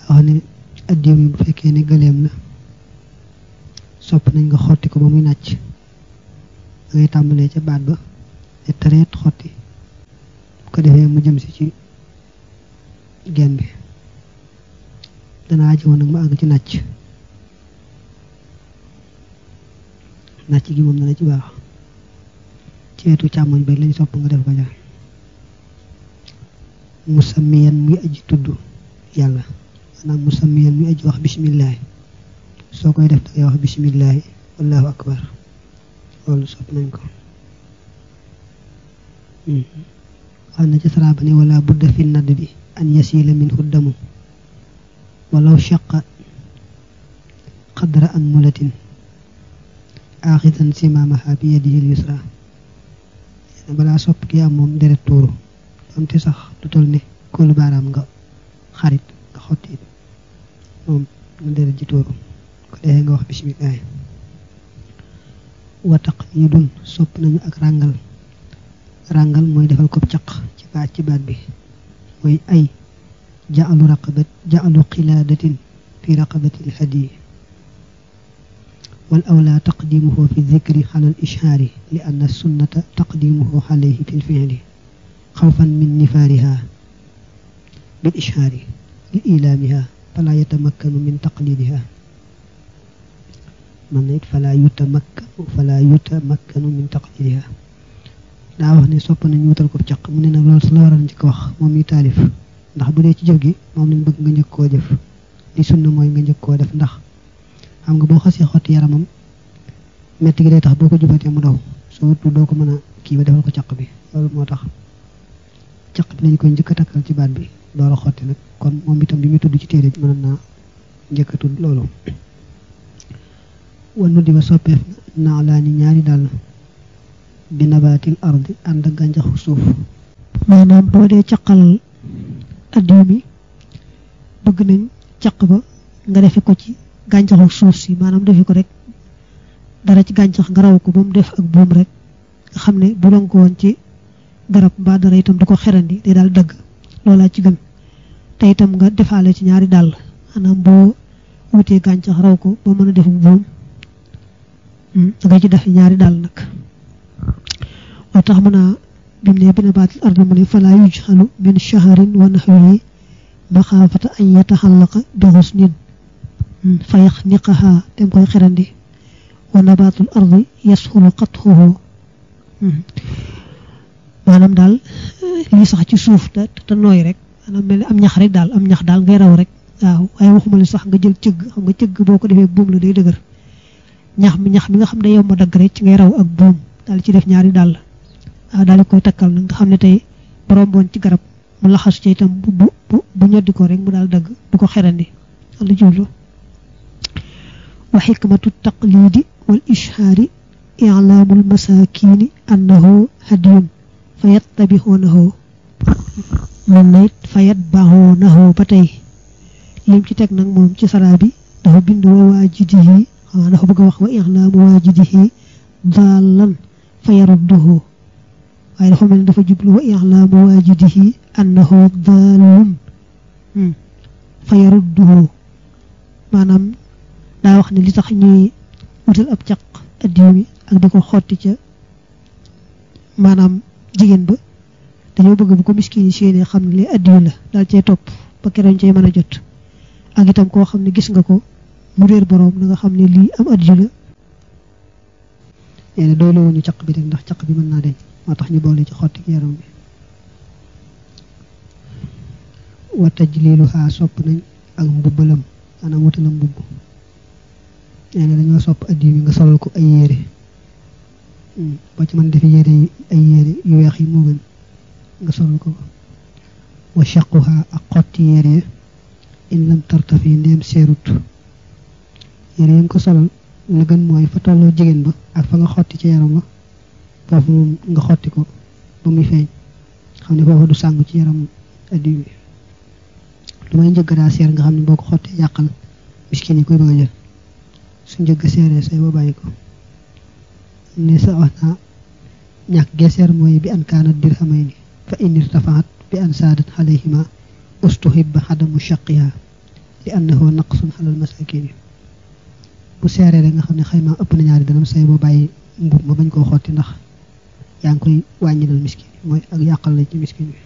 wax ne addiw yi bu fekkee ne gëleem la sopp nañ nga xotti ko ba muy nàcc da ngay tàmbalee ca baat ba te tareet xotti bu ko defee mu jëm si ci genn bi dana ajowoon nag ma àgg ci nàcc nàcc gi moom dana ci baax ci wetu càmmoñ ba lañ sopp nga def ko ja musamiyan muy aji tudd yàlla maanaam musamiyan muy aji wax bisimillahi soo koy def dangay wax bisimillahi wallahu akbar loolu sopp nañ ko wax na ci saraaba ne wala budda fi nadd bi an yasila min huddamu walaw shaqa qadra an mulatin axidan simamaha bi yadihi l yusra balaa sopp gi am moom deret tuuru donte sax du tol ne kóolu baaraam nga xarit nga xotti moom nga deret ji tuuru ko defee nga wax bisimilah wa taqyidun sopp nañu ak ràngal ràngal mooy defal ko caq ci baat ci baat bi mooy ay ja'alu raqabat ja'alu qilaadatin fi raqabati lhadiyi wal awla taqdimuhu fi dhikri ala al ishaari li anna sunnata taqdimuhu alayhi fi lfi'li xawfan min nifaariha bil ishaari li ilaamiha fala yatamakkanu min taqlidiha man na it fala yutamakkanu fala yutamakkanu min taqlidiha daa wax ne sopp nañu wutal ko caq mu ne nag loolu su la waral njëkk wax moom mi taalif ndax bu dee ci jëf gi moom lañ bëgg nga njëkk koo jëf li sunna mooy nga njëkk koo def ndax xam nga boo xasee xotti yaramam metti gi day tax boo ko jubatee mu daw soo wutu doo ko mën a kii ba defal ko caq bi loolu moo tax caq bi lañ koy njëkk a takkal ci baat bi door a xotti nag kon moom itam bi muy tudd ci téere bi mën naa njëkk a tudd loolu wannu di ba soppeef naa laa ni ñaari dàll bi nabaatil ardi ànd ak gàncaxu suuf maanaam boo dee caqal addiw mi bëgg nañ caq ba nga defe ko ci gàncaxu suuf si maanaam defe ko rek dara ci gàncax nga raw ko ba mu def ak buum rek nga xam ne bu doon ko woon ci garab mbaa dara itam du ko xerandi day daal dëgg loolaa ci gën te itam nga defaale ci ñaari dàll maanaam boo wutee gàncax raw ko ba mën a def buum da nga ci def ñaari dàll nag moo tax mën a bim ne bi nabaatil ardi mu ne falaa yujxalu min shaharin wa naxwihi maxaafata an yataxallaqa bi xusnin fa yaxniqaha dem koy xerandi wa nabaatul ardi yasxulu qatxuhu maanaam daal lii sax ci suuf te te nooy rek maanaam mel ni am ñax rek daal am ñax daal ngay raw rek waaw waaye waxuma li sax nga jël cëgg xam nga cëgg boo ko defee buum la day dëgër ñax mi ñax mi nga xam ne yow ma dagg rek ci ngay raw ak buum daal ci def ñaari dàll waaw daal di koy takkal nag nga xam ne tey borom boon ci garab mu laxasu ci itam bu bu bu ñoddi ko rek mu daal dagg bu ko xerandi lu jublu wa xikmatu taqlidi wal ishaari i'laamul masaakiini annahu hadiyun fa yattabixuunahu moom na it fa yatbaxuunahu ba tey lim ci teg nag moom ci saraa bi dafa bind wa waajidihi xamaa dafa bëgg a wax wa i'laamu waajidihi daalan fa yarudduhu waaye dafa mel ni dafa jublu wa i'laamu waajidihi annahu daalun fa yarudduhu maanaam daa wax ne li tax ñuy wutal ab caq addiw mi ak di ko xotti ca maanaam jigéen ba dañoo bëgg bu ko miskin yi séenee xam ne li addiw la daal cee topp ba keroog cee mën a jot ak itam koo xam ne gis nga ko mu réer boroom na nga xam ne lii am addiw la nee na doole wuñu caq bi rek ndax caq bi mën naa deñ moo tax ñu boole ci xotti yaram bi wa tajliluha sopp nañ ak mbubbalam maanaam wutalam mbubb nee na dañoo sopp addiw yi nga solal ko ay yére boo ci mën defe yére yi ay yére yu weex yi moo gën nga solal ko wa shaquha ak xotti yére in lam tartafi ndeem seerut yére yi nga ko solal la gën mooy fa tolloo jigéen ba ak fa nga xotti ci yaram ba foofu moom nga xotti ko ba muy feeñ xam ne foofu du sàng ci yaram addiw bi lu may njëgg daa seer nga xam ne boo ko xottee yàqal miskin yi koy bëgg a jël su njëgg seeree say ba bàyyi ko ne sa wax naa ñàkk geeseer mooy bi an kaanat dirhamay ni fa in irtafaat bi an saadat alayhima ustuhibba xadamu shaqiha li annahu naqsun xalal masakin bu seeree rek nga xam ne xayma ëpp na ñaari dërëm say boo bàyyi mbub ma bañ koo xotti ndax yaa ngi koy wàññilal miskin mooy ak yàqal la ci miskin bi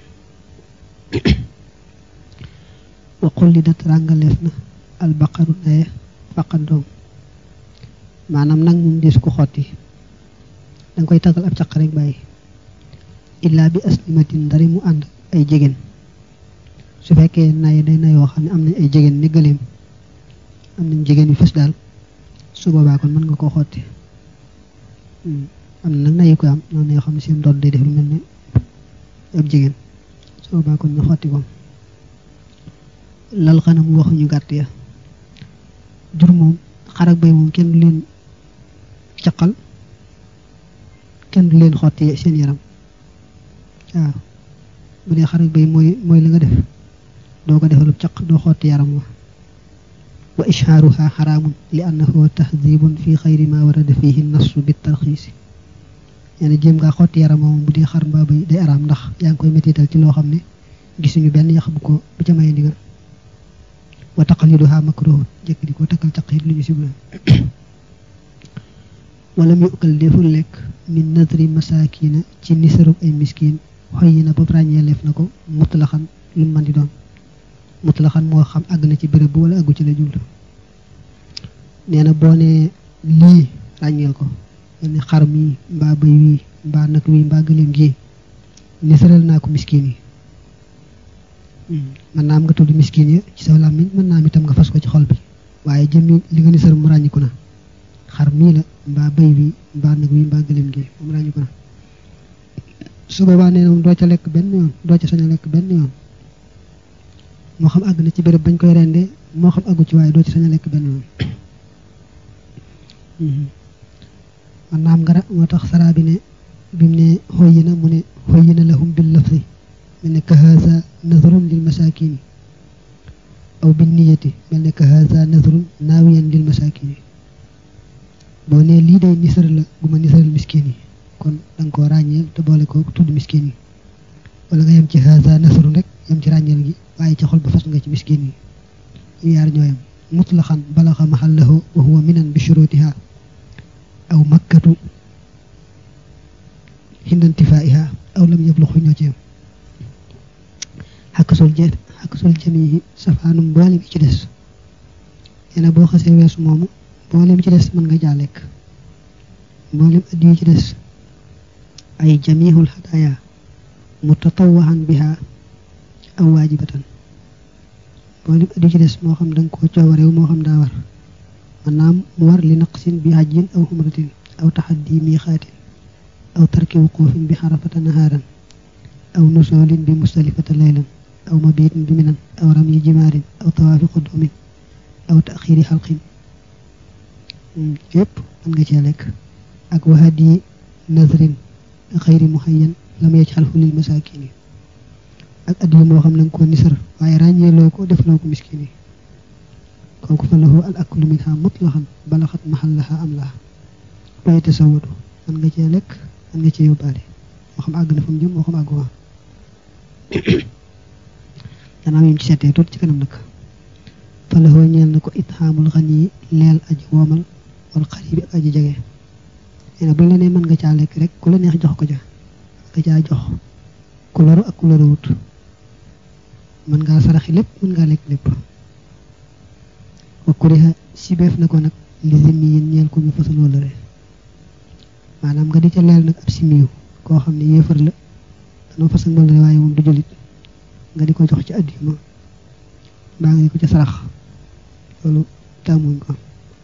wa xullidat ràngaleef na albaqaru naye faqat doom maanaam nag moom deesu ko xotti danga koy taggal ab caq rek bàyyi illaa bi aslimatin ndari mu ànd ay jigéen su fekkee naye day nayoo xam ne am nañ ay jigéen ni gëleem am nañ jigéen yu fës daal su boobaa kon mën nga koo xotti am na nag nayi ko am noonu yoo xam ne seen doon day def lu mel ne ab jigéen su boobaa kon ñu xotti ko lal xanam waxuñu gàtt ya jur moom xar ak bay moom kenn du leen caqal kenn du leen xotti seen yaram waaw bu dee xar ak bay mooy mooy la nga def doo ko defalub caq doo xotti yaram wa wa ishaaruha xaraamun li annahu tahdibun fi xayri ma warada fihi nassu bi tarxiisi nee na jéem ngaa xotti yaram moom bu dee xar mbaa bay day araam ndax yaa ngi koy mettital ci loo xam ne gisuñu benn yax bu ko bu ca may ndigal wa taqliduha makruhun jëkk di ko takkal caq it lu ñu sibla wala mu ukkal deful lekk min nadri masakina ci nisarub ay miskin xoy yi na ba ràññee leef na ko mutlaxan lu man di doon mutlaxan moo xam àgg na ci béréb bu wala àggu ci la jublu nee na boo ne lii ràññeel ko mel ni xar mi mbaa bëy wii mbaa nag wii mbaa gëléem gi nisaral naa ko miskin yi mën naa am nga tudd miskin ya ci sa làmmiñ mën naa am itam nga fas ko ci xol bi waaye jëmmi li nga nisar mu ràññiku na xar mii la mbaa bëy wi mbaa nag wi mbaa gëléem gi moom ràññiku na su boobaa nee na moom doo ca lekk benn yoon doo ca sañ a lekk benn yoon moo xam àgg na ci béréb bañ koy rendee moo xam àggu ci waaye doo ci sañ a lekk benn yoon man naam ngara moo tax saraa bi ne bi mu ne xoyi na mu ne xoyi na lahum bil lafzi mel ne ka haza nazrun lil masakini aw bin niyati mel ne ka haza nazrun naawiyan lil masakini boo ne lii day nisar la gu ma nisaral miskin yi kon danga koo ràññeel te boole ko tudd miskin yi wala nga yem ci haza nasrun rek yem ci ràññeel gi waaye ci xol ba fas nga ci miskin yi yaar ñooyam mutlaxan balaxa mahallahu wa huwa minan bi shurutiha aw makkatu hindantifaiha aw lam yabluxu ñoo ci yam xakkasul jë xakkasul jamihi safaanum mboolem ci des nee na boo xasee weesu moomu mboolem ci des mën nga jaa lekk mboolem addi yi ci des ay jamihul hadaya mutatawahan biha aw waajibatan mboolem addi ci des moo xam danga ko coowareew moo xam daa war maanaam mu war li naqsin bi hajjin aw umratin aw taxaddi miixaatin aw tarki wuquufin bi xarafata nahaaran aw nusoolin bi mustalifata laylan aw mabiitin bi minan aw ramyi jimaarin aw tawaafi qudumin aw taxiiri xalqin yépp mën nga cee lekk ak wahadi nazrin xayri muhayyan lam yajxalhu lil masaakin yi ak addiya moo xam na nga ko nisar waaye ràññeeloo ko defloo ko miskin yi kooku fa lahu al aklu minha mutlaxan balaxat maxallaha am laa waaye tasawadu mën nga cee lekk mën nga cee yóbbaale moo xam àgg na fa mu jëm moo xam àggu waa danaa yim ci seetee tuuti ci kanam nag fa lahu ñeel na ko ithaamul xan yi leel aji woomal wal xaribi ak aji jege nee na buñ la nee mën nga caa lekk rek ku la neex jox ko ja nga caa jox ku loru ak ku loruwut mën ngaa saraxi lépp mën ngaa lekk lépp wa kuriha sibeef na ko nag li zimmi yin ñeel ko ñu fasal wala re maanaam nga di ca leel nag ab simiyu koo xam ne yéefar la danoo fasal wala re waaye moom du jullit nga di ko jox ci addima mbaa nga di ko ca sarax loolu tàmmuñ ko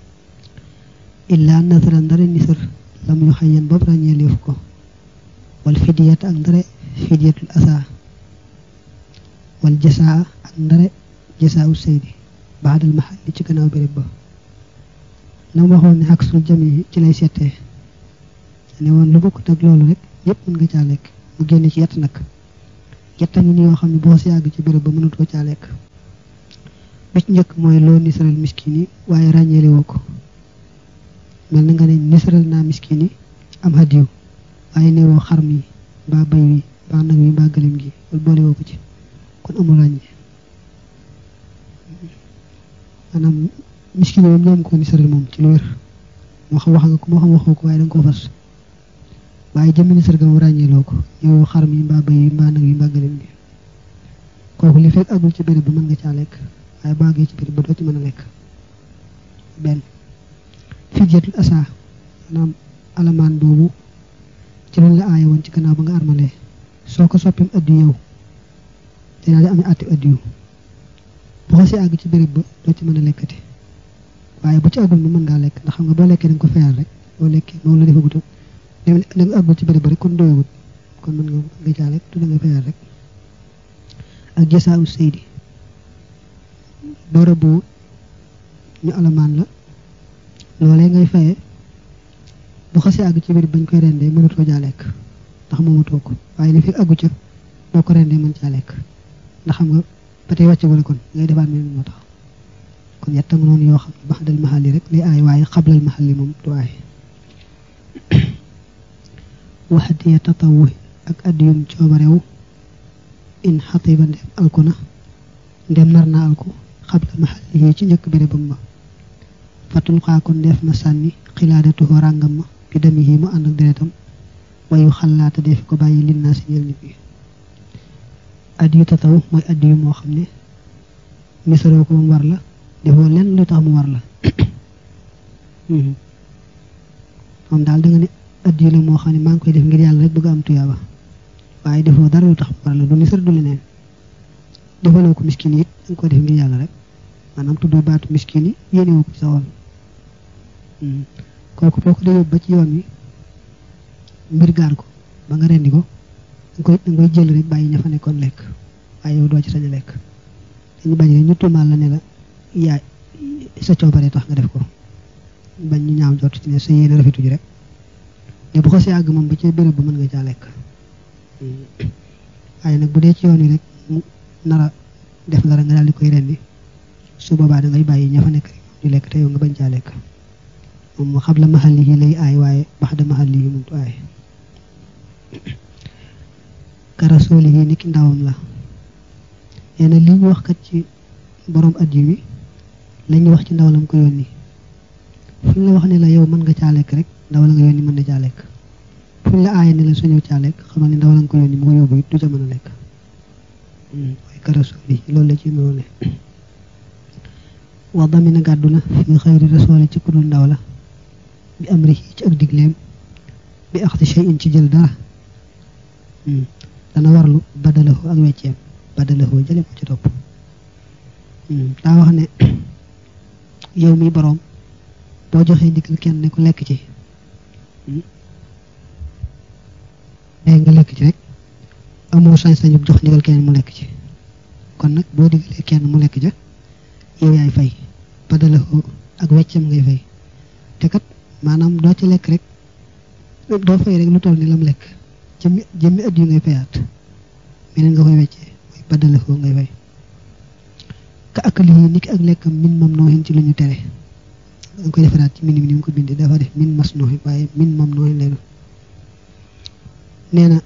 illaa nasara ndare nisar lam yu xayyan boobu ràññee leefu ko wal fidiyat ak ndare fidiyatul asa wal jasaa ak ndare jasaawu saydi baadal mahal li ci gannaaw béréb ba la mu waxoon ne xaq sul jami ci lay seetee ne woon lu bokkut ak loolu rek yépp mën nga caa lekk mu génne ci yett nag yetta ngi ni yoo xam ne boo si yàgg ci béréb ba mënatoo caa lekk bi ci njëkk mooy loo nisaral miskin yi waaye ràññeele woo ko mel na nga ne nisaral naa miskin yi am hadiyu waaye ne woo xar mi mbaa bay wi mbaa nag wi mbaa gëlim gi wala boole woo ko ci kon amul ràññee maanaam miskin moom ñoom ko nisaral moom ci lu wér moo xam wax nga ko moo xam waxoo ko waaye da nga koo fas waaye jëmmi nisar ga mu ràññeeloo ko yow xar mi mbaa bëy yi mbaa nag yi mbaa gëlëm bi kooku li fekk agul ci béréb ba mën nga caa lekk waaye baagee ci béréb ba doo ci mën a lekk benn fidyatul asa maanaam alamaan boobu ci loolu la aaye woon ci gannaaw ba nga armalee soo ko soppim addu yow dinaa di amee atti addu bu xasee àgg ci béréb ba doo ci mën a lekkati waaye bu ci àggul mu mën ngaa lekk ndax xam nga boo lekkee da nga ko fayal rek boo lekkee moom la defagutu da nga àggul ci béréb ba rek kon doyagut kon mën nga nga caa lekk tu da nga fayal rek ak jasaawu seydi bërëb bu ñu alamaan la loolee ngay fayee bu xasee àgg ci béréb bañ koy rendee mënatoo jaa lekk ndax moomatoo ko waaye li fi àggu ca boo ko rendee mën caa lekk ndax xam nga ba tey wàcce wala kon ngay defaat mel moo tax kon yetta nga noonu yoo xam ne baxdal maxalli rek lay aay waaye xablal maxalli moom du aay waxadiya tatawu ak addiyum coobarew in xatiba ndem alku na ndem nar na alku xabla maxalli yi ci njëkk bérébam ma fatul xaa kon def na sànni xilaadatuhoo ràngam ma bi demi yi mu ànd ak deretam wayu xalaata def ko bàyyi lin naa si ñel nit ñi addiyu tataw mooy addiyu moo xam ne misaroo ko mu war la defoo lenn lu tax mu war la moom daal da nga ne addiyu la moo xam ne maa ngi koy def ngir yàlla rek bëgg am tuyaaba waaye defoo dara lu tax mu war la du nisar du leneen defaloo ko miskin it da nga koy def ngir yàlla rek maanaam tuddoo baatu miskin yi yéene woo ko ci sa wol kooku boo ko dee ba ci yoon wi mbir gaar ko ba nga rendi ko da koy da koy jël rek bàyyi ña fa nekkoon lekk waaye yow doo ci sañ a lekk dañu bañ rek ñu tuumaal la ne la yaay sa coobare tax nga def ko bañ ñu ñaaw jot ci ne sa yéene rafetu ji rek ne bu ko si àgg moom ba ci béréb ba mën nga caa lekk waaye nag bu dee ci yoon wi rek mu nara def dara nga daal di koy rendi su boobaa da ngay bàyyi ña fa nekk rek di lekk te yow nga bañ caa lekk moom mu xam la maxal yi lay aay waaye bax da maxal yi muntu aay karasooli yi ni ki ndawam la nee na li ñu wax kat ci borom at yi wi la ñuy wax ci ndaw lam ko yónni fu ñu la wax ne la yow mën nga caa lekk rek ndaw la nga yónni mën na caa lekk fu ñu la aaye ne la suñu caa lekk xamal ne ndaw la nga ko yónni mu ko yóbbu it du ca mën a lekk waaye karasooli yi loolu la ci mënoo ne wax damina gàddu na fi xëyri rasooli ci kudul ndaw la bi am ri ci ak digleem bi axti shay in ci jël dara dana warlu badalahu ak wecceem badalahu jële ko ci topp daa wax ne yow mi boroom boo joxee ndigal kenn ne ko lekk ci day nga lekk ci rek amoo sañ-sañu jox ndigal kenn mu lekk ci kon nag boo digalee kenn mu lekk ja yow yaay fay badalahu ak wecceem ngay fay te kat maanaam doo ci lekk rek doo fay rek lu toll ni lam lekk jëmmi jëmmi at yu ngay fayaat meneen nga koy weccee mooy badalafoo ngay fay ka akali yi niki ak lekkam min mam nooxin ci lu ñu tere nga koy defaraat ci min mi ni mu ko bindee dafa def min mas nooxin waaye min mam nooxin lay doon nee na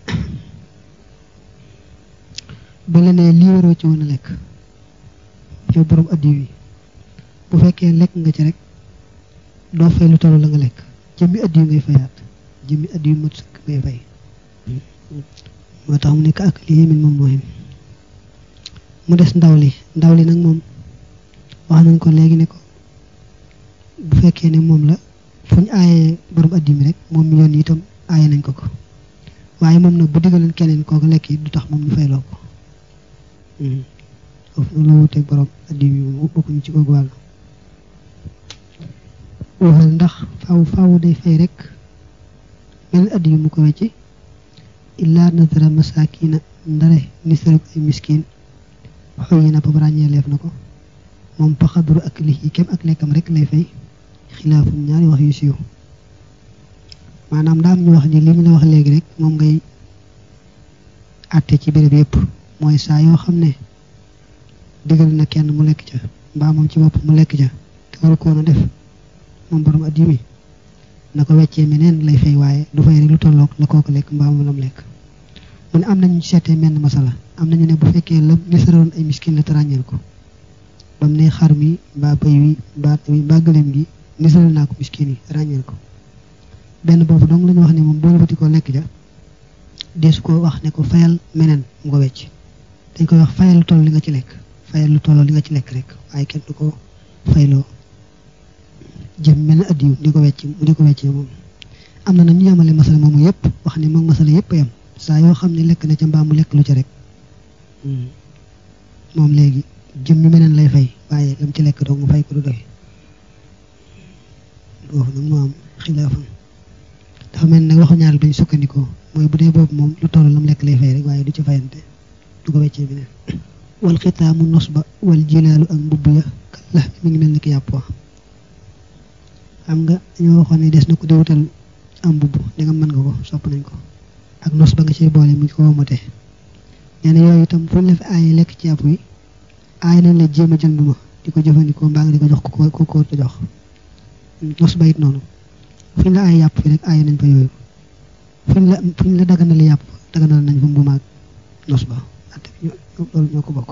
ba la ne lii waroo ci woon a lekk yow borom addi wi bu fekkee lekk nga ci rek doo fay lu toll la nga lekk jëmmi addi yu ngay fayaat jëmmi addi yu mat sëkk ngay fay moo tax mu nekk ak lii min moom mooy mu des ndaw li ndaw li nag moom wax nañ ko léegi ne ko bu fekkee ne moom la fu ñu aayee borom addi mi rek moom mi yoon itam aaye nañ ko ko waaye moom nag bu diggaleen keneen kooku lekk yi du tax moom ñu fayloo ko foofu la wuteeg borom addi mi moom bokkuñu ci googu wàll waxal ndax faaw faaw day fay rek beneen addi yu mu ko wecci illaa nadara masakina ndare nisarib ay miskin xoyi na boobu ràññeeleef na ko moom paxadru ak li kem ak lekkam rek lay fay xilaafum ñaari wax yu siiw maanaam daam ñu wax ni li ñu la wax léegi rek moom ngay àtte ci béréb yépp mooy saa yoo xam ne digal na kenn mu lekk ca mbaa moom ci bopp mu lekk ca te waru koon a def moom borom at yi mi na ko weccee meneen lay fay waaye du fay rek lu tolloog la kooku lekk mbaa moom lam lekk mu ne am nañu seetee menn masala am nañu ne bu fekkee la nisaroon ay miskin la te ràññeel ko bam ne xar mi mbaa bëy wi mbaa mi mbaa gëléem gi nisal naa ko miskin yi ràññeel ko benn boobu donc la ñu wax ne moom boo wati ko lekk ja deesu ko wax ne ko fayal meneen mu ko wecc dañ koy wax fayal lu toll li nga ci lekk fayal lu tolloo li nga ci lekk rek waaye kenn du ko fayloo jëm mel na addiyu di ko wecc di ko weccee moom am na nag ñu yemale masala moomu yëpp wax ne moom masala yëpp yem saa yoo xam ne lekk na ca mbaa mu lekk lu ca rek moom léegi jëm mi meneen lay fay waaye lam ci lekk doo mu fay ko du doy boobu nag moo am xilaafam dafa mel ne nag waxu ñaar dañ sukkandikoo mooy bu dee boobu moom lu toll lam lekk lay fay rek waaye du ci fayante du ko weccee beneen wal xitaamu nos ba wal jilaalu ak mbubb ya kalla mi ngi mel ni ki yàpp wa xam nga dañoo waxoon ne des na ko di wutal am mbubb da nga mën nga ko sopp nañ ko ak nos ba nga ciy boole mu ko womate nee na yooyu itam fu ñu la fi aaye lekk ci yàpp wi aay nañ la jéem a jël ma di ko jëfandikoo mbaa nga di ko jox ku ko ko te jox nos ba it noonu fu ñu la aay yàpp fi rek aay nañ fa yooyu fu ñu la fu ñu la daganale yàpp daganal nañ fa mbumaag nos ba ate loolu ñoo ko bokk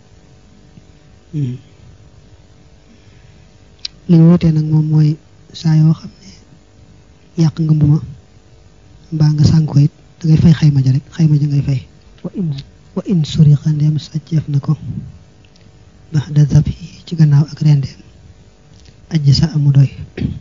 li ñu wutee nag moom mooy saa yoo xam ne yàq nga mbuma mbaa nga sànk ko it da ngay fay xayma ja rek xayma ja ngay fay wa in wa in suriqa ndeem sàcceef na ko baxda zabhi ci gannaaw ak rendeem ajj sa amu doy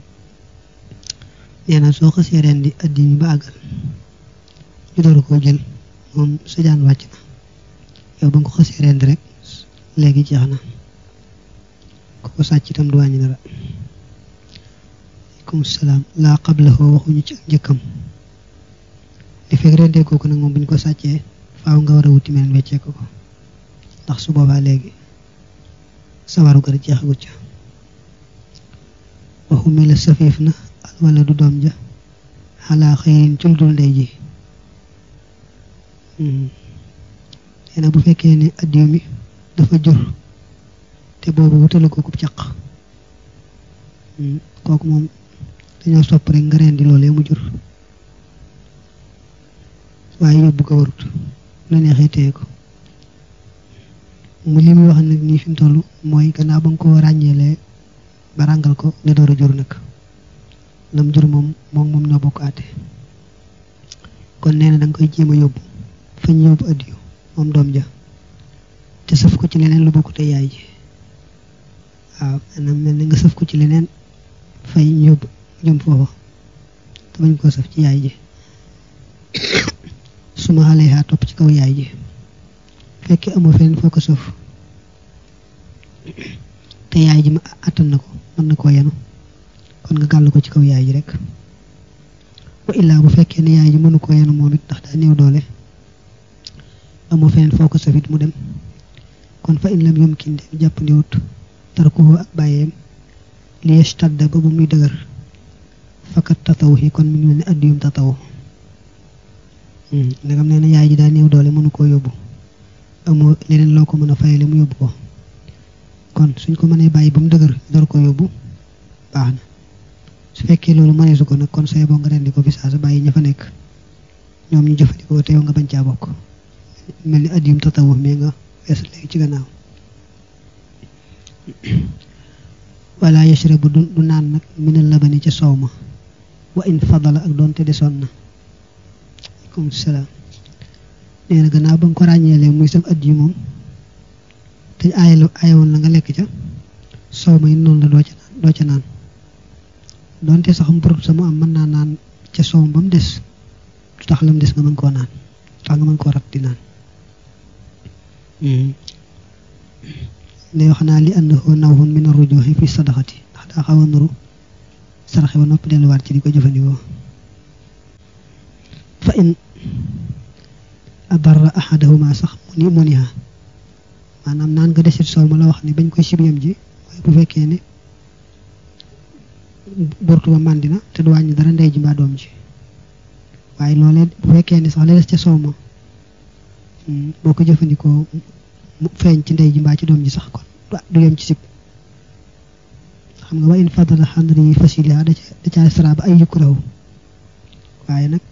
nee na soo xasee rendi addi ñu ba àggal ñu door koo jël moom sa jaan wàcc na yow ba nga ko xasee rendi rek léegi jeex na ku ko sàcc itam du wàññi dara aleykum salaam laa qablahu waxuñu ci ak njëkkam li fekk rendee kooku nag moom bu ñu ko sàccee faaw nga war a wuti meneen weccee ko ko ndax su boobaa léegi sa waru gar jeexagut ca waxu mi la safiif na al wala du doom ja xalaa xëyrin ci lu dul ndey ji nee na bu fekkee ne addiw mi dafa jur te boobu wutalu ko kub caq kooku moom dañoo sopp rek nga rendi loolee mu jur waaye yóbbu ko warut la neexee téye ko mu li muy wax nag nii fi mu toll mooy gannaaw ba nga ko ràññeelee ba ràngal ko ne door a jur nag lam jur moom moom moom ñoo bokk àtte kon nee na da nga koy jéem a yóbbu fañ yóbbu addiyu moom doom ja te sëf ko ci leneen lu bokk te yaay ji waaw maanaam mel ni nga sëf ko ci leneen fay yóbbu jëm foofa te bañ koo sëf ci yaay ji suma xale yaa topp ci kaw yaay ji fekkee amoo feneen foo ko sëf te yaay ji ma attan na ko mën na koo yenu kon nga gàll ko ci kaw yaay ji rek wa illaa bu fekkee ne yaay ji mënu koo yenu moom it ndax daa néew doole amoo feneen foo ko sëfit mu dem kon fa in lam yumkin de jàppandiwut tarkuhu ak bàyyeem li yastadda ba bu muy dëgër fakat tataw yi kon mi ngi mel ne addiyum tataw ndegam nee na yaay ji daa néew doole mënu koo yóbbu amoo leneen loo ko mën a fayale mu yóbbu ko kon suñ ko mënee bàyyi ba mu dëgër door ko yóbbu baax na su fekkee loolu mëneesu ko nag kon say boo nga rendi ko fi saa sa bàyyi ña fa nekk ñoom ñu jëfandikoo te yow nga bañ caa bokk mel ni addiyum tatawu mais nga wees léegi ci gannaaw wala yashrabu du du naan nag minal labani ca soow ma wa in fadala ak doonte desoon na aleykum salaam nee na gannaaw ba nga ko ràññeelee muy sam addiyu moom te aay la aay woon la nga lekk ca soow ma it noonu la doo ca naan doo ca naan doonte sax mburut sama am mën naa naan ca soow ba mu des du tax la mu des nga mën koo naan tax nga mën koo rat di naan ne wax naa li annahu nawhun min ar-rujuhi fi sadaqati ndax daa xaw a nuru saraxe ba noppi delluwaat ci di ko jëfandikoo fa in adarra ahadahuma sax mu ni muniha maanaam naan nga desit soow ma la wax ne bañ koy sibiyam ji waaye bu fekkee ne burtu ba màndina te du wàññi dara ndey ji mbaa doom ji waaye loolee bu fekkee ne sax la des ca soow ma boo ko jëfandikoo mu feeñ ci ndey ji mbaa ci doom ji sax kon du yem ci sib xam nga wa in fadala xandri fasiliha da ca da ca sara ba ay yukrahu waaye nag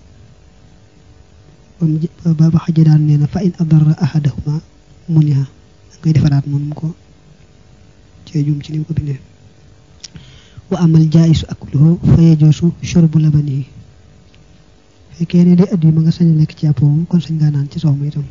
ba ba xaja daan nee na fa in adara ahadahuma muniha da ngay defaraat moom ko cee jum ci ni mu ko bindee wa amal jaayisu akluhu fa yajoosu shurbu labanihi fekkee ne day at yi ma nga sañ a lekk ci yàpp moom kon sañ ngaa naan ci soow ma itam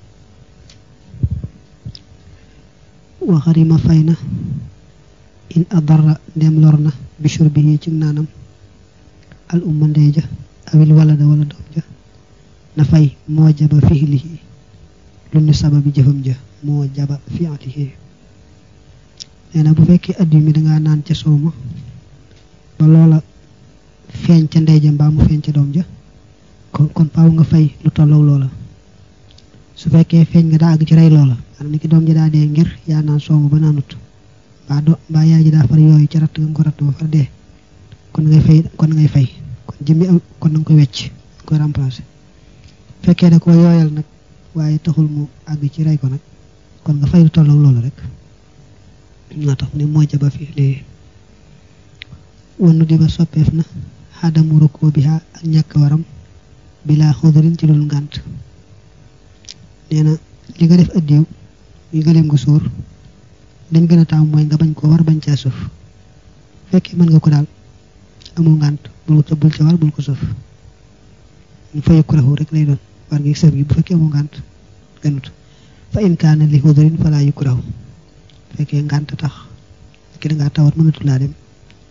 wa xarima fay na in adarra ndem lor na bi shurbihi ci naanam al umma ndey ja awil walada wala doom ja na fay moo jaba fiilihi lu ñu sababi jëfam ja moo jaba fiilihi nee na bu fekkee at mi dangaa naan ca soow ma ba loola feeñ ca ndey ja mbaa mu feeñ ca doom ja kon kon faaw nga fay lu tolloog loola su fekkee feeñ nga daa àgg ci rey loola maanaam ni ki doom ji daa dee ngir yaa naan soow ma ba naanut mbaa do mbaa yaay ji daa far yooyu ca ratt nga ko ratt ba far dee kon ngay fay kon ngay fay kon jëmmi am kon na nga koy wecc nga koy remplacer fekkee da ko yooyal nag waaye taxul mu àgg ci rey ko nag kon nga fay lu tolloog loola rek naa tax ne moo jaba fi léegi wannu di ba soppeef na xadamu rukkoo bi ak ñàkk waram bilaa xudurin ci loolu ngànt nee na li nga def addiw yi gëleem nga suur dañ gën a taamu mooy nga bañ koo war bañ caa suuf fekkee mën nga ko daal amul ngànt bul ko bul ca war bul ko suuf ñu fa yëkku raxu rek lay doon war ngi sëf gi bu fekkee amul ngànt gënut fa in kaana li xudurin falaa yëkku raxu fekkee ngànt tax ki da ngaa tawat mënatu laa dem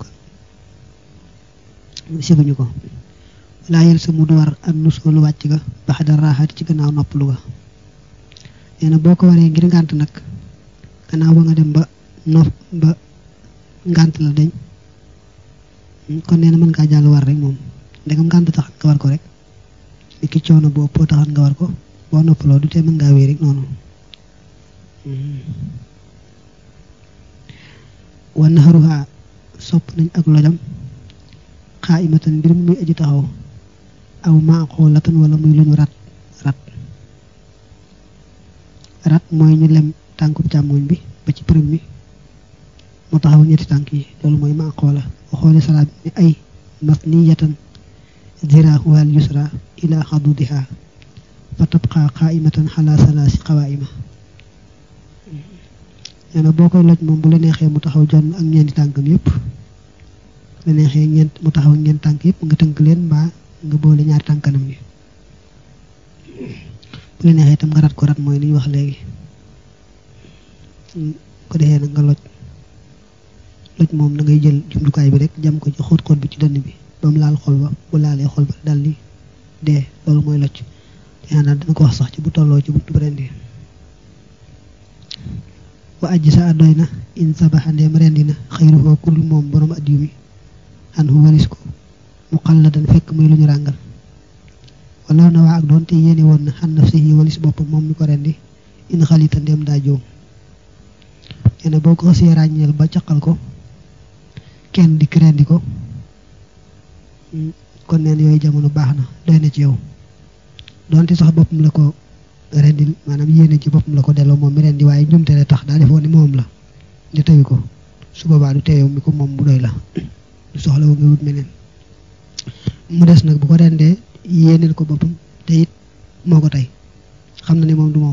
kon sibuñu ko laa yel sa mu du war ak nusoolu wàcc ga bax da raaxaati ci gannaaw noppalu ga nee na boo ko waree ngir ngànt nag gannaaw ba nga dem ba nof ba ngànt la dañ kon nee na mën ngaa jàll war rek moom ndegam ngànt tax nga war ko rek li ki coono boo ëppoo taxat nga war ko boo noppaloo du tee mën ngaa wéy rek noonu wa naxaruha sopp nañ ak lojam xaa imatan mbir mu muy aji taxaw aw maaxoolatan wala muy lu ñu rat rat rat mooy ñu lem tànkub càmmoñ bi ba ci përëm mi mu taxaw ñetti tànk yi loolu mooy maaxoola waxoole salaat bi ne ay masniyatan ziraahuwal yusra ila xadudiha fa tabqa qaimatan xala salaasi qawaima nee na boo koy loj moom bu la neexee mu taxaw jonn ak ñeenti tànkam yépp la neexee ñeent mu taxaw ñeent tànk yépp nga tënk leen mbaa nga boole ñaari tànkanam yi bu la neexee itam nga rat ko rat mooy li ñu wax léegi ko defee nag nga loj loj moom da ngay jël jumtukaay bi rek jam ko ci xóot xóot bi ci dënn bi ba mu laal xol ba bu laalee xol ba dal di dee loolu mooy loj yaa naa dana ko wax sax ci bu tolloo ci buntu rendi wa ajji sa doy na in sabaxa ndeem rendi na xayruhoo kurul moom borom addiw mi xan hu walis ko mu xalladan fekk muy lu ñu ràngal wala na waa ak doon te yéene woon na xan naf si walis boppam moom mi ko rendi in xalita ndeem daa joom nee na boo ko xasee ràññeel ba caqal ko kenn dikk rendi ko kon neen yooyu jamono baax na doy na ci yow doonte sax boppam la ko rendil maanaam yéene ci boppam la ko delloo moom mi rendi waaye njumte la tax daa defoon ni moom la di teyu ko su boobaa du teeyow mi ko moom bu doy la du soxla wu nga wut meneen mu des nag bu ko rendee yéeneel ko boppam te it moo ko tey xam na ne moom du moom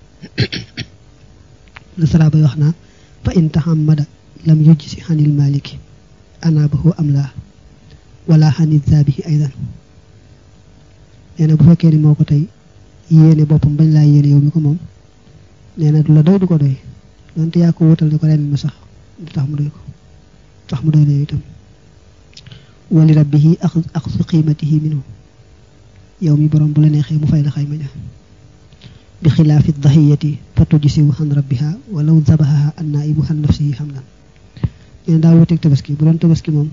la sara bay wax naa fa in tahammada lam yujj si xanil maliki anaabahu am laa wala xanil zaabihi aydan nee na bu fekkee ni moo ko tey yéene boppam bañ laa yéene yow mi ko moom nee na du la doy du ko doy donte yaa ko wutal ne ko ren ma sax du tax mu doy ko tax mu doy la itam wali rabbihi ak ak su qiimatihi minhu yow mi borom bu la neexee mu fay la xayma ja bi xilaafi dahiyati fa tujsiwu xan rabbiha walaw zabahaha an naibu xan nafsihi xamlan nee daa wuteeg tabaski bu doon tabaski moom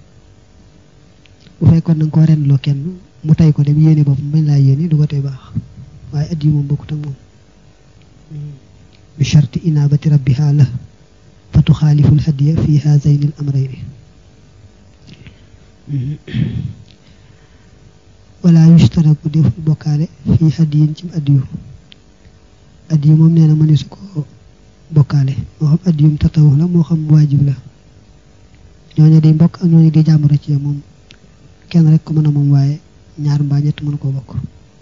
bu fekkoon na nga ko ren loo kenn mu tay ko dem yéene boppam bañ laa yéene du ko tey baax waaye at yi moom bokkut ak moom bi sharti inabati rabbiha la fa tuxaalifu lhadiya fi haazayni l amrayni wala yushtaraku deful bokkaale fi hadiyin ci addiyu addiyu moom nee na mëne su ko bokkaale moo xam addiyum tatawu la moo xam waajib la ñooñu di mbokk ak ñooñu di jàmbur ci moom kenn rek ko mën a moom waaye ñaar mbaa ñett mën koo bokk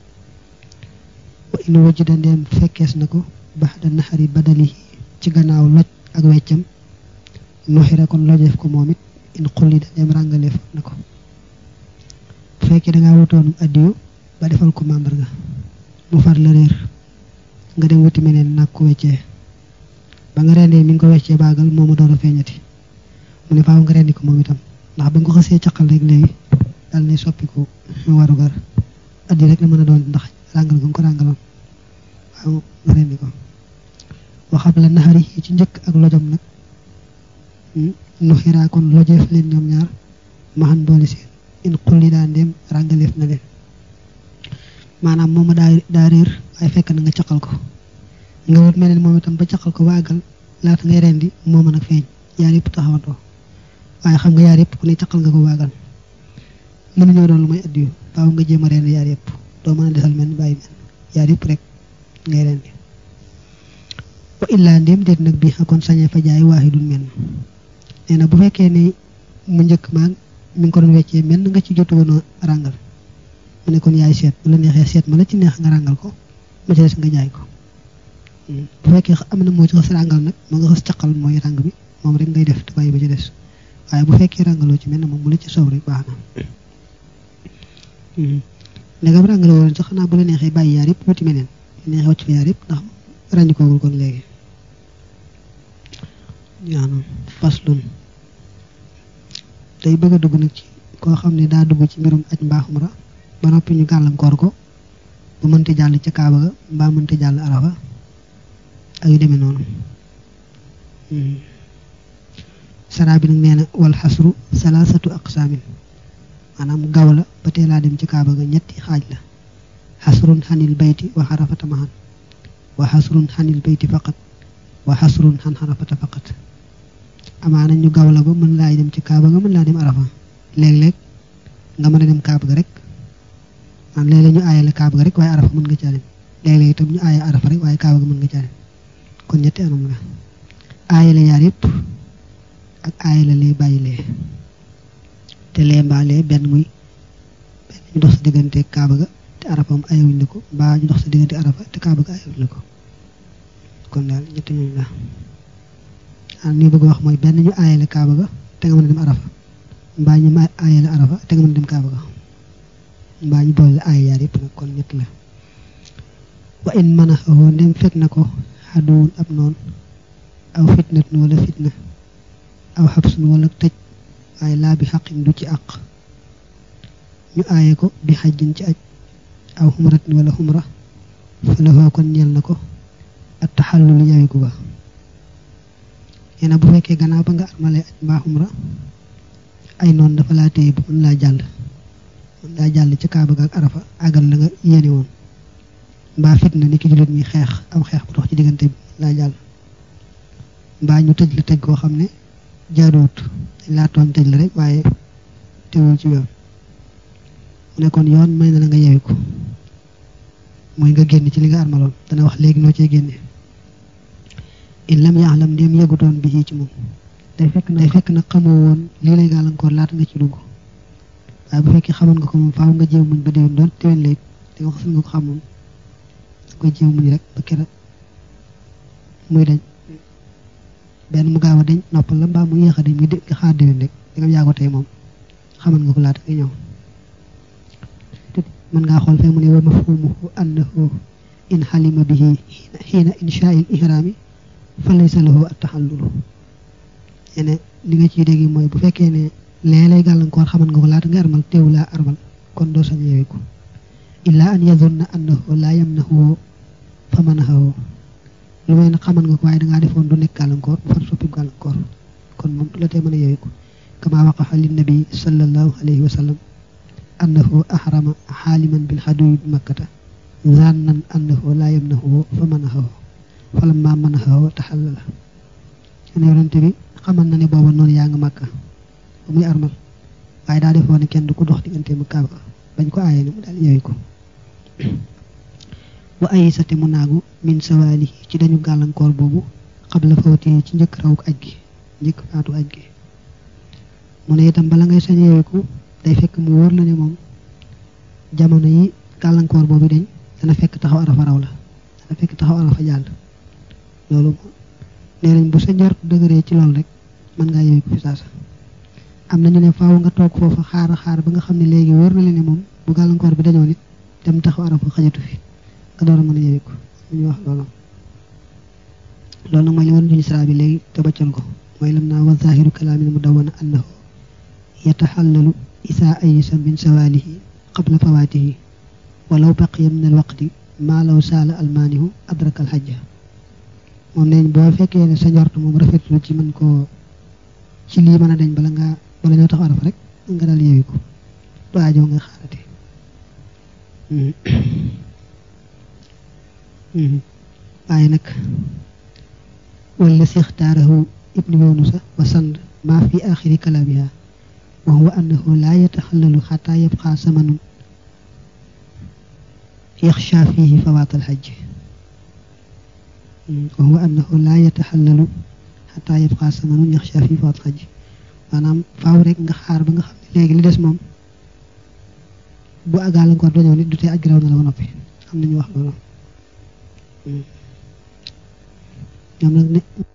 wa in wajida ndeem fekkees na ko bax da naxari badalihi ci gannaaw loj ak weccam nuxira kon lojeef ko moom it in xulli da dem ràngaleef na ko bu fekkee dangaa wutoon addiyu ba defal ko màndarga mu far la réer nga dem wuti meneen nag ko weccee ba nga rendee mi ngi ko weccee baagal moomu door a feeñati mu ne faaw nga rendi ko moom itam ndax ba nga ko xasee caqal rek léegi dal ne soppiku warugar addi rek la mën a doon ndax ràngal nga ko ràngaloon waaw nga rendi ko waxam la naxari yi ci njëkk ak lojom nag nu xiraa kon lojeef leen ñoom ñaar maxan boole seen in xulli daa ndéem ràngaleef na leen maanaam mooma daa daa réer waaye fekk na nga caqal ko nga wut mel ne moom itam ba caqal ko waagal laata ngay rendi moo mën a feeñ yaar yëpp taxawantoo waaye xam nga yaar yëpp ku ne caqal nga ko waagal mënuñoo doon lu may addiyu faaw nga jéem a rendi yaar yëpp doo mën a desal mel ni bàyyi mel yaar yëpp rek ngay rendi wa illaa ndéem déet nag bi kon sañee fa jaay waahidun menn nee na bu fekkee ne mu njëkk maag mi ngi ko doon weccee menn nga ci jotu woon a ràngal mu ne kon yaay seet bu la neexee seet ma la ci neex nga ràngal ko ma ci des nga jaay ko bu fekkee am na moo ci xas ràngal nag ma nga xas caqal mooy ràng bi moom rek ngay def te bàyyi ba ci des waaye bu fekkee ràngaloo ci menn moom mu la ci soow rek baax na ndegam ràngaloo woon sax xanaa bu la neexee bàyyi yaar yëpp wuti meneen neexee wacc fa yaar yëpp ndax ràññikoogul kon léegi yaanu faslun day bëgg a dugg nag ci koo xam ne daa dugg ci mbirum aj mbaa umra ba noppi ñu gàllankoor ko bu mënti jàll ca kaaba ga mbaa mënti jàll arafa ak yu demee noonu saraa bi nag nee na wal xasru salaasatu aqsaamin maanaam gaw la ba tee laa dem ci kaaba ga ñetti xaaj la xasrun xanil bayti wa xarafata mahan wa xasrun xanil bayti faqat wa xasrun xan xarafata faqat amaana ñu gaw la ba mën laa dem ci kaaba ga mën laa dem arafa léeg-léeg nga mën a dem kaaba ga rek man léeg-léeg ñu aayale kaaba ga rek waaye arafa mën nga caa dem léeg-léeg itam ñu aaye arafa rek waaye kaaba ga mën nga caa dem kon ñetti anam la aayale yaar yëpp ak aayale lee bàyyi lee te lee mbaa lee benn muy benn ñu dox sa diggante kaaba ga te arafa moom ayewuñ la ko mbaa ñu dox sa diggante arafa te kaaba ga ayewuñ la ko kon daal ñetti ñooñu la ah ni bëgg wax mooy benn ñu aayale kaaba ga te nga mën a dem arafa mbaa ñu ma aayale arafa te nga mën a dem kaaba ga mbaa ñu boole aay yaar yëpp nag kon ñett la wa in mën a xawoo ndem fekk na ko xaduwun ab noon aw fitnatun wala fitna aw xabsun wala tëj waaye laa bi xaqin du ci àq ñu aaye ko bi xajjin ci aj aw xumratin wala xumra fa la kon ñeel na ko at taxallulu yawiku ba nee bu fekkee gannaaw ba nga armalee aj mbaa xumra ay noonu dafa laa téye bu mën laa jàll mën laa jàll ci kaaba ga ak arafa àggal la nga yéene woon mbaa fitna ni ki jullit ñi xeex am xeex bu dox ci diggante bi laa jàll mbaa ñu tëj la tëj koo xam ne jaaduwut dañ laa tooñ tëj la rek waaye teewul ci yoon mu ne kon yoon may na la nga yewiku mooy nga génn ci li nga armaloon dana wax léegi noo cee génne in lam yaalam ndéem yëgutoon bi ci moom day fekk na day fekk na xamoo woon lii lay gàllankoor laata nga ci dugg waaye bu fekkee xamoon nga ko moom faaw nga jéem muñ ba déwén doon déwén lay da nga xasul nga ko xam moom da koy jéem muñ rek ba kera muy dañ benn mu gaaw a dañ noppal la mbaa mu yéex a dañ muy nga xaar déwén rek da nga yaa ko tey moom xamoon nga ko laata nga ñëw mën ngaa xool fee mu ne wa mafhumuhu annahu in xalima bihi xiina inshaa il ihraami fa laysa lahu at taxallulu yene li nga ciy dégg mooy bu fekkee ne lee lay gàllankoor xaman nga ko laata nga armal teewu laa armal kon doo sañ yeewiku illaa an yadunna annahu laa yamnahu fa manahahu lu may nag xaman nga ko waaye dangaa defoon du nekk gàllankoor bu far soppi gàllankoor kon moom du la tee mën a yeewiku kama waqaxa linnabi sallallahu alayhi wa sallam annahu ahrama xaaliman bil xaduwi bi makkata zannan annahu laa yamnahu fa manahahu fa lamma manahahu taxallala seen yonente bi xamal na ne booba noonu yaa nga màkka ba muy armal waaye daa defoon ne kenn du ko dox diggante mu kaaba bañ ko aayee ne mu daal yeewi ko wa ayisate mu naagu min sawaali ci dañu gàllankoor boobu xabla fawti ci njëkk rawuk aj gi njëkk faatu aj gi mu ne itam bala ngay sañ yeewiku day fekk mu wóor la ne moom jamono yi gàllankoor boobu dañ dana fekk taxaw arafa raw la dana fekk taxaw arafa jàll loolu nee nañ bu sa njort dëgëree ci loolu rek mën ngaa yewi ko fi saasa am na ñu ne faaw nga toog foofa xaar xaar ba nga xam ne léegi wóor na leen ne moom bu gàllankoor bi dañoo nit dem taxaw arafa xajatu fi nga door a mën a yewi ko ñu wax loolu loolu nag mooy li wan duñu sara bi léegi te baccal ko mooy lam naa wa zahiru kalaamin mu dawana annahu yataxallalu isaa ayisa min sawaalihi qabla fawaatihi walaw baqiya min al waqti maa law saala almaanihu adraka al xajja moom neñ boo fekkee ne sa njort moom rafetlu ci mën koo ci lii mën a dañ bala nga bala ñoo tax arafa rek nga daal yeewi ko du aajoo nga xaarate waaye nag wala si ixtaarahu ibnu yunusa wa sand maa fi axiri kalaamiha wa huwa annahu laa yataxallalu xataa yabqa samanun yaxsha fihi fawaat alxajj wa huwa annahu laa yataxallalu xataa yabqa samanun yaxsha fihi fawaat alxajj maanaam faaw rek nga xaar ba nga xam ne léegi li des moom bu gàllankoor dañoo nit du tee aj garaw na la ba noppi am nañu wax loolu ñoom nag ne